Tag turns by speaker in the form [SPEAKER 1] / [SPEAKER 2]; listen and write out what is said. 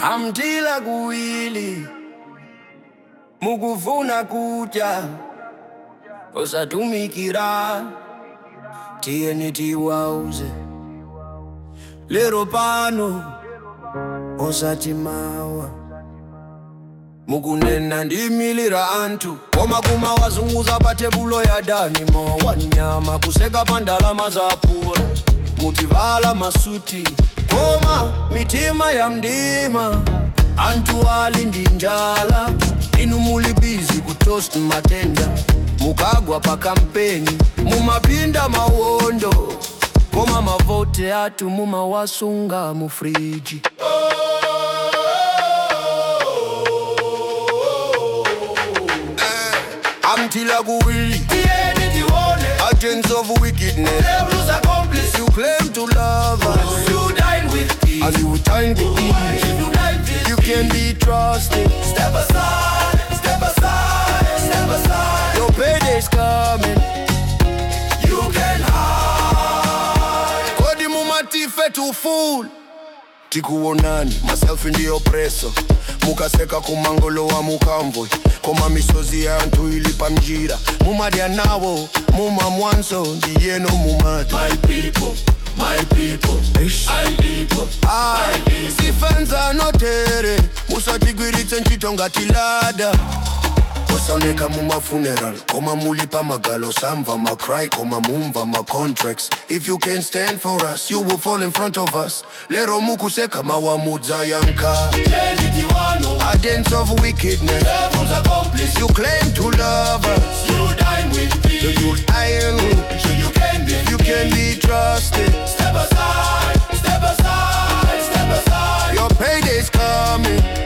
[SPEAKER 1] amtila kuwili mukufuna kudya osatumikira tiyeni tiwauze lero pano osati mawa mukunena ndimilira anthu koma kumawazunguza pa tebulo ya dani mowa nyama kuseka pa ndalama za pula mutivala masuti koma mitima ya mdima anthu ali ndi njala inu muli bizi kutoast matenda mukagwa pa kampeni mumapinda mawondo koma mavote atu mumawasunga mu friji amtila kuwili
[SPEAKER 2] Tiyeni tione
[SPEAKER 1] agents of wickedness
[SPEAKER 2] Devil's accomplice
[SPEAKER 1] you claim to love us
[SPEAKER 2] You dine with thieves
[SPEAKER 1] and you time to eat
[SPEAKER 2] If you dine with
[SPEAKER 1] you can be trusted
[SPEAKER 2] Step aside, step aside, step aside
[SPEAKER 1] your payday's coming
[SPEAKER 2] You can hide
[SPEAKER 1] kodi mumatife tuful tikuonani maselfi ndiyo preso mukaseka kumangolo wa mukamvwe koma misozi ya anthu ili pa mjira mumadya nawo muma mwanso ndiyeno mumati
[SPEAKER 2] My people, my people My people
[SPEAKER 1] Ah, sifenza notere musatigwiritse ntchito ngati lada osaoneka mumafuneral koma muli pa magalo samva macry koma mumva macontracts if you can stand for us you will fall in front of us lero mukuseka mawamudza yanka
[SPEAKER 2] Tiyeni tiwano
[SPEAKER 1] agents of wickedness
[SPEAKER 2] Devil's accomplice
[SPEAKER 1] you claim to love us
[SPEAKER 2] You dine with thieves
[SPEAKER 1] you iron
[SPEAKER 2] So you can be
[SPEAKER 1] you can be trusted
[SPEAKER 2] Step aside, step aside, step aside
[SPEAKER 1] your payday's coming